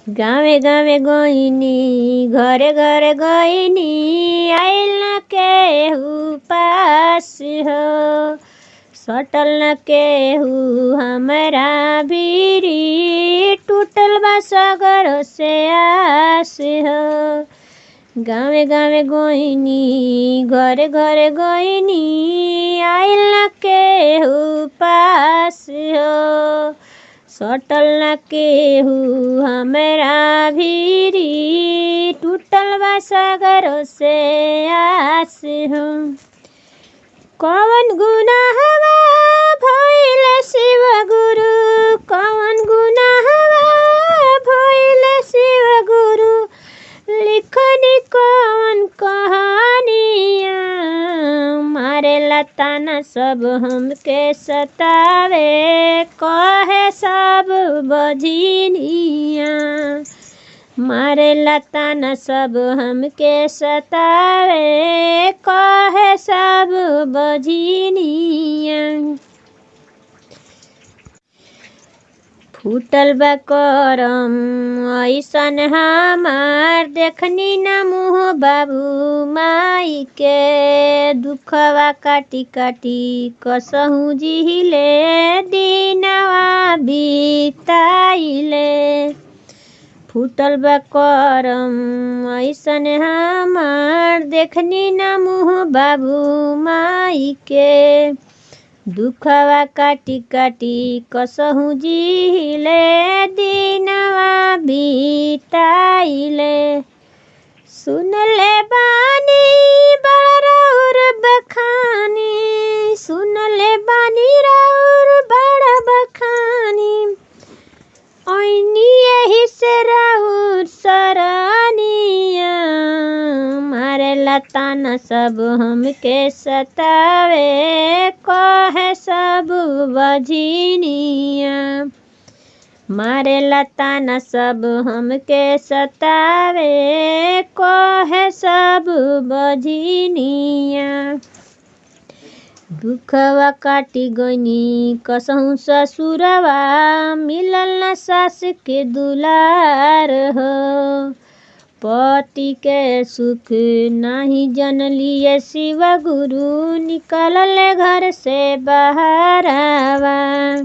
गावे गावे गइनी घरे घरे गइनी आइल न केहू पास हो सटल न केहू हमरा भीरी टूटल बा सगर से आस हो गावे गावे गइनी घरे घरे गइनी आइल न केहू पास हो सटल न केहू हमरा भीरी टूटल बा सागर से आस हो कौन गुनाहवा भइल शिव गुरु कौन गुनाहवा भइल शिव गुरु लिखनी कौन कहानिया मारे लताना सब हमके सतावे कहे सब बझिनिया मारे लताना सब हमके सतावे कहे सब बझिनिया फूटल बा करम ऐसन हमार देखनी ना मुँह बाबू माई के दुखवा काटी काटी कसहू जिहिले दिनवा बिताइले फूटल बा करम ऐसन हमार देखनी ना मुँह बाबू माई के दुखवा काटी काटी कसहू जिहिले दिनवा बिताइले सुनले बानी बड़ौर बखानी सुनले बानी रौर बड़ बखानी ऐनी यही से राउर सरनिया मारे लताना सब हमके सतावे कहे सब बझिनिया मारे लताना सब हमके सतावे कहे सब बझिनिया दुखवा काटी गइनी कसहु ससुरवा मिलल न सास के दुलार हो पति के सुख नाही जनलिए शिव गुरु निकलल घर से बहरावा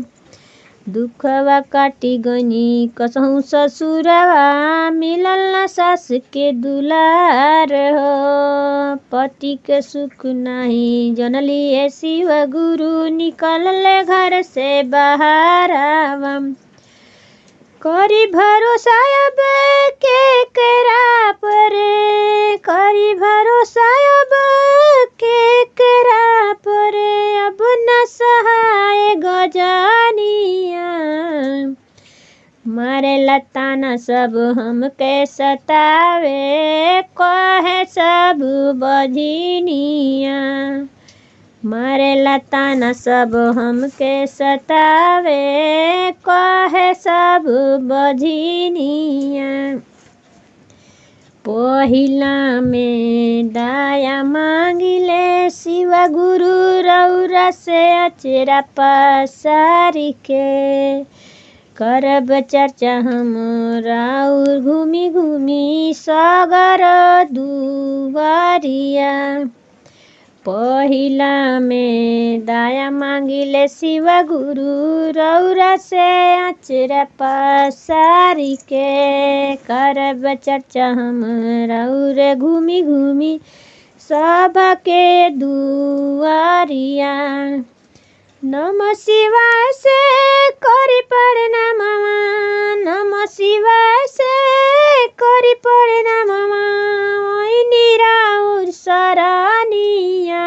दुखवा काटी गइनी कसहु ससुरवा मिलल न सास के दुलार हो पति के सुख नाही जनलिए शिव गुरु निकलल घर से बहरावा करी भरोसा अब के करा पर करी भरोसा अब के करा पर अब न सहाय गजानिया मारे लताना सब हमके सतावे कहे सब बझिनिया मारे लताना सब हमके सतावे कहे सब बझिनिया पहिला में दाया मांगिले शिव गुरु रौरा से अचेरा पसारी के करब चर्चा हम राउर घूमी घूमी सगर दुआरिया पहिला में दाया मांगिले शिव गुरु रौरा से अचरा पसारी के करब चर्चा हम रौर घूमी घूमी सभा के दुआरिया नम शिवाय से करी प्रणाम नम शिवाय से करी प्रणाम निराउर सरानिया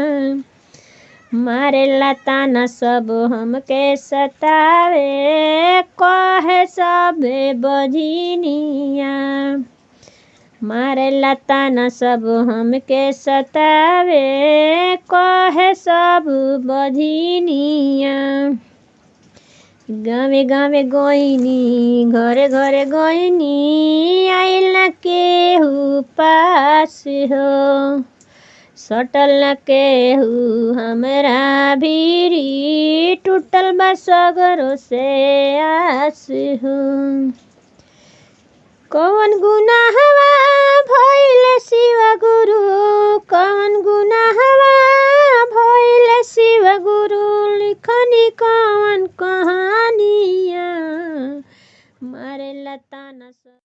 मारे लताना सब हमके सतावे कहे सबे बझिनिया मारे लताना सब हमके सतावे कहे सब बझिनिया गावे गावे गइनी घरे घरे गइनी आइल न केहू पास हो सटल न केहू हमरा भीरी टूटल बा सगरो से आस हो कौन गुनाह